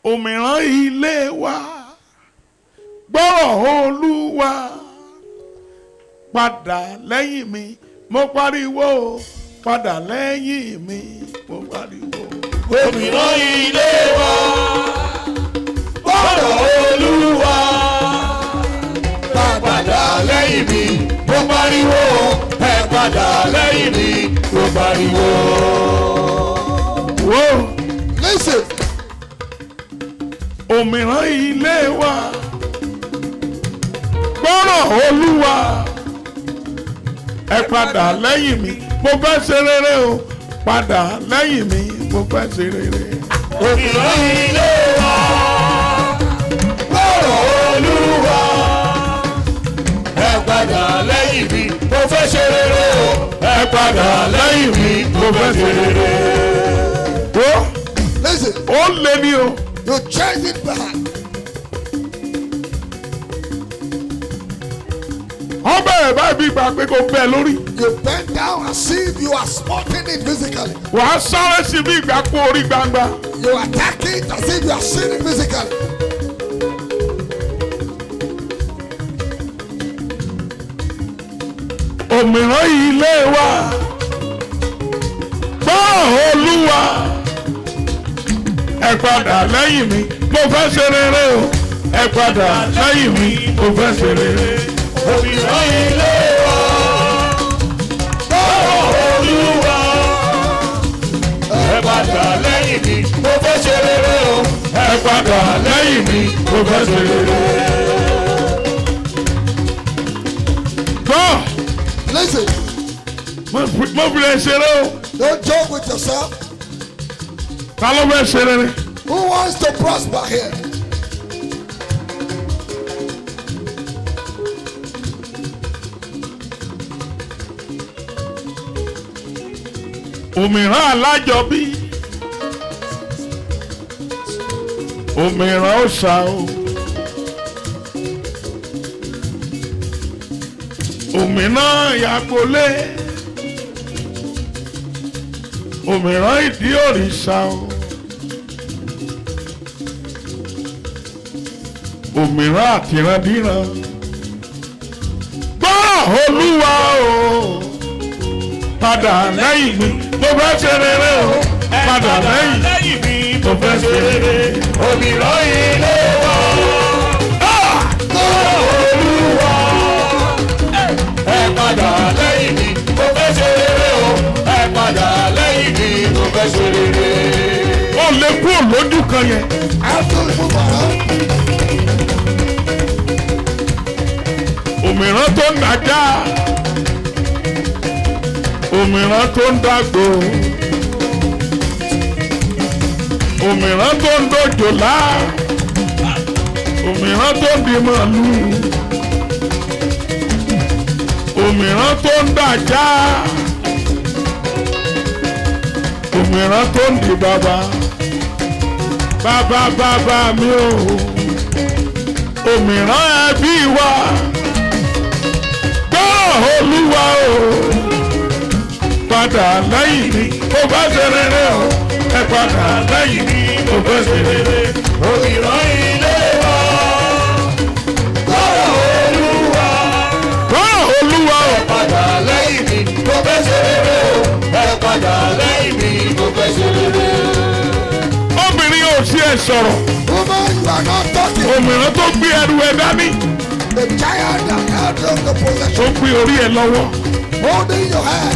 òmìrán ilé wa gbọ́rọ̀ olúwa padà lẹ́yìn mi mo pariwo padà lẹ́yìn mi mo pariwo. òmìrán ilé wa gbọ́dọ̀ olúwa bá padà lẹ́yìn mi mo pariwo ẹ padà lẹ́yìn mi mo pariwo. Wo Listen. òmìrán ilé wa gbọ́rọ̀ olúwa ẹ padà lẹ́yìn mi mo fẹ́ ṣe rere o padà lẹ́yìn mi mo fẹ́ ṣe rere. òmìrán ilé wa gbọ́dọ̀ olúwa ẹ padà lẹ́yìn mi mo fẹ́ ṣe rere o ẹ padà lẹ́yìn mi mo fẹ́ ṣe rere. Wo Listen. ó lé ní o You change it back. wọ́n bẹ̀rẹ̀ báyìí bí ìgbà pé kò bẹ́ẹ̀ lórí You bend down as if you are spotting it physically. wàá sáré sí bí ìgbà kú orí gbangba. You attack it as if you are seeing it physically. òmìrán ilé wa gbọ́ olúwa ẹ padà lẹ́yìn mi mo fẹ́ ṣe rere o ẹ padà lẹ́yìn mi mo fẹ́ ṣe rere. òmìrán ilé wa gbọ́dọ̀ olúwa ẹ padà lẹ́yìn mi mo fẹ́ ṣe rere o ẹ padà lẹ́yìn mi mo fẹ́ ṣe rere. gbọ́ Listen. mo fi- mo fi lè ṣeré o Don't joke with yourself. ta ló fẹ́ ṣe rere. Who wants to prosper here? òmìrán alájọbí òmìrán òòṣà o òmìrán ìyàgbọ́lé òmìrán ìdí òrìṣà o òmìrán àtìrandíran gbọ́rọ̀ olúwa o padà lẹ́yìn mi mo fẹ́ ṣe rere o padà lẹ́yìn lẹ́yìn mi mo fẹ́ ṣe rere. òmìrán ilé wa gbọ́dọ̀ olúwa ẹ padà lẹ́yìn mi mo fẹ́ ṣe rere o ẹ padà lẹ́yìn mi mo fẹ́ ṣe rere. ó lè kúrò lójú kan yẹn After you move around, òmìrán tó ń dájá òmìrán tó ń dàgbò òmìrán tó ń dòjòlá òmìrán tó ń di màálù òmìrán tó ń dàjá òmìrán tó ń di bàbá bàbá bàbá mi ò òmìrán ẹbí wa gbọ́ olúwa o padà lẹ́yìn mi ó bá ṣe rere o ẹ padà lẹ́yìn mi ó bá ṣe rere. òmìrán ilé wa gbọ́dọ̀ olúwa gbọ́ olúwa o padà lẹ́yìn mi mo fẹ́ ṣe rere o ẹ padà lẹ́yìn mi mo fẹ́ ṣe rere. obìnrin ò sí ẹ sọ̀rọ̀ woman, you are not talking. òmìrán tó gbé ẹrù ẹ dání The giant that held on the tó possession, gbé orí ẹ lọ́wọ́ holding your hand.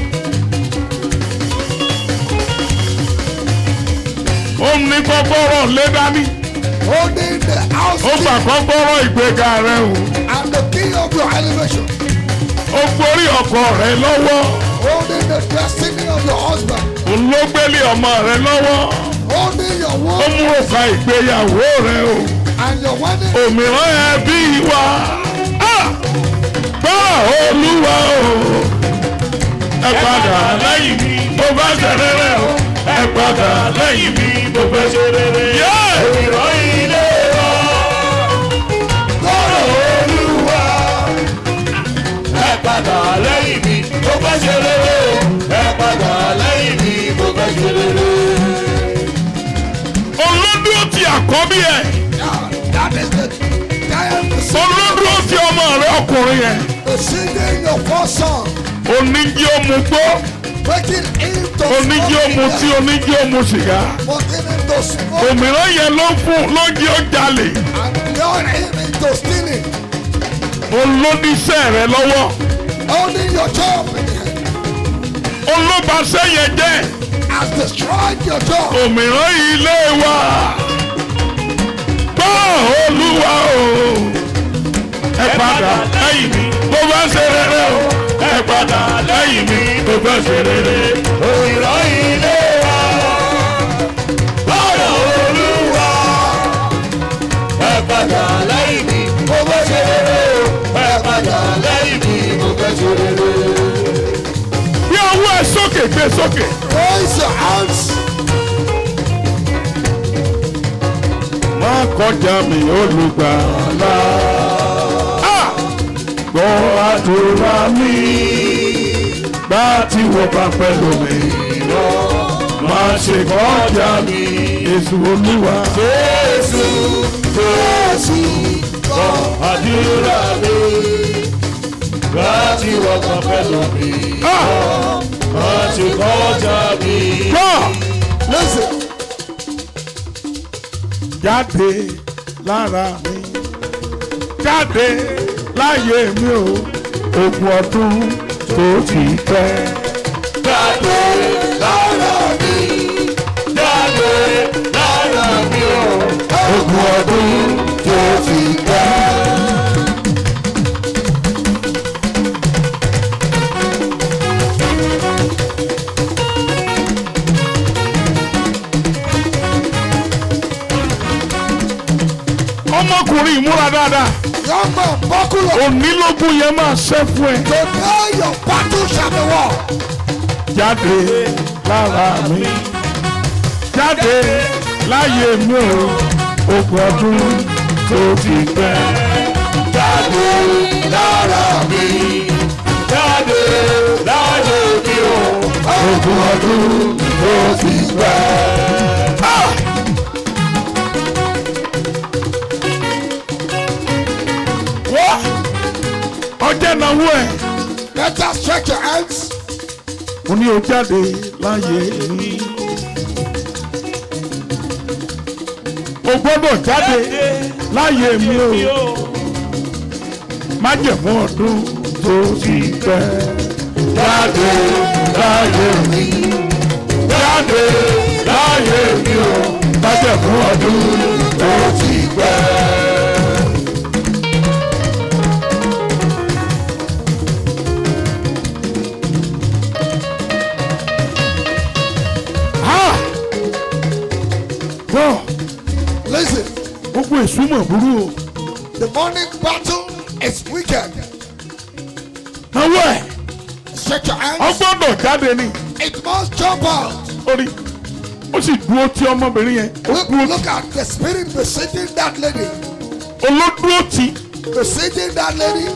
ó ní kọ́kọ́rọ́ lé dání Holding the house ó gbà key kọ́kọ́rọ́ ìgbéga rẹ o and the key of your elevation. ó gborí ọkọ rẹ lọ́wọ́ Holding the destiny of your husband. òun ló gbélé ọmọ rẹ lọ́wọ́ Holding your ó womb mú òkà ìgbéyàwó rẹ o. and your wedding. òmíràn ẹbí wa Ah! gbọ́ olúwa o ẹ padà lẹ́yìn mi mo bá ṣe rere o ẹ padà lẹ́yìn mi mo fẹ́ ṣe rere. Yeah! òmìrán ilé wa gbọ́dọ̀ olúwa ẹ padà lẹ́yìn mi mo fẹ́ ṣe rere o ẹ padà lẹ́yìn mi mo fẹ́ ṣe rere. olódù olódúró ti àkọ́bí ẹ̀ Yeah, that is the giant olódúró ti ọmọ rẹ ọkùnrin yẹn deceiving your first son, oníjí ó mu gbó breaking into oníjí ó mu tí oníjí ó mu sìgá putting him to smoke òmíràn yẹn ló fún ló jí ó jalè and luring him into stealing, olóníṣẹ́ rẹ lọ́wọ́ holding your job in the hand, olóbaṣẹ́ yẹn jẹ́ has destroyed your job. òmíràn ilé wa gbọ́ olúwa o ẹ padà lẹ́yìn mi bó bá ṣe rere o ẹ padà lẹ́yìn mi bó bá ṣe rere. òyìnbó ilé wa lọ́dọ̀ olúwa ẹ padà lẹ́yìn mi mo fẹ́ ṣe rere o ẹ padà lẹ́yìn mi mo fẹ́ ṣe rere. bí ọwọ́ ẹ sókè gbé sókè. Raise your hands. má kọjá mi olùgbàlà. Ah! gbọ́ àdúrà mi gbá tí wọ́n bá pẹ́ lómi lọ. má ṣe kọjá mi èso olúwa. Jésù Jésù gbọ́ àdúrà mi láti wọ́pọ̀ pẹ̀lú mi Ah! láti kọjá mi. gbọ́ Listen. jáde lára mi jáde láyé mi o ogún ọdún tó ti pẹ́. Jáde lára mi, jáde lára mi o. ogún ọdún tó ti pẹ́. ọmọkùnrin ìmúra dáadáa Young man, buckle up. onílógún yẹn máa ṣẹ́ fún ẹ. Today your battle shall be won. jáde lára mi jáde láyé mi o ogún ọdún tó ti pẹ́. Jáde lára mi, jáde láyé mi o. ogún ọdún tó ti pẹ́. Ah! wọ́n ọjọ́ ìnáwó ẹ̀ Let us stretch your hands. mo ní o jáde láyé mi. o gbọ́dọ̀ jáde láyé mi o májẹ̀mú ọdún tó ti pẹ́. jáde láyé mi jáde láyé mi o májẹ̀mú ọdún tó ti pẹ́. Ah! Bọ́ Listen. gbogbo ìsúnmọ̀ burú o. The morning battle is wicked. Náwó ẹ̀ Stretch your hands. ọgbọ́dọ̀ jáde ni. It must jump out. Orí ó sì dúró tí ọmọbìnrin yẹn. Ó Look, dúró look at the spirit besieging that lady. olódúró tí Besieging that lady.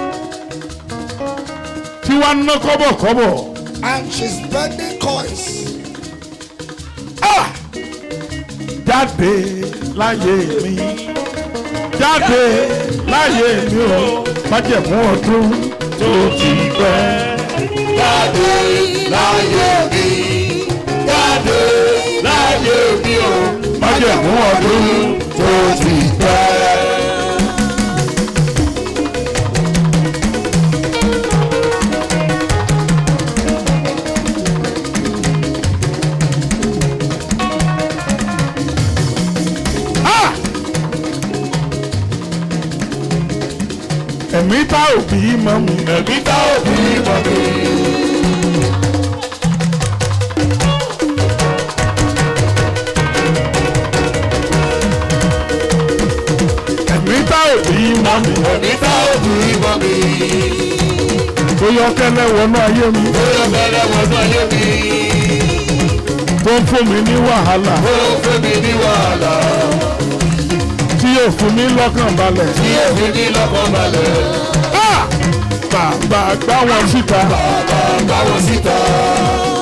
tí wàá ná kọ́bọ̀kọ́bọ̀. And she's spending coins. Ah! Jáde láyé mi. Jáde láyé mi o. Májẹ̀mú ọdún tó ti pẹ́. Jáde láyé mi, jáde láyé mi o. Májẹ̀mú ọdún tó ti pẹ́. Ah! Ẹ̀mí tá òbí mọ́ mi. Ẹ̀mí tá òbí mọ̀ mi. Ẹ̀mí tá òbí mọ́ mi. Ẹ̀mí tá òbí mọ̀ mi. Tó yọ kẹ́lẹ́ wọnú ayé mi. Ó yọ bẹ̀rẹ̀ wọnú ayé mi. Tó ń fún mi ní wàhálà. Ó fún mi ní wàhálà. Tí yóò fún mi lọ́kàn balẹ̀. Tí èmi ní lọ́kàn balẹ̀. Ah! Bàbá gbá wọn síta. Bàbá gbá wọn síta.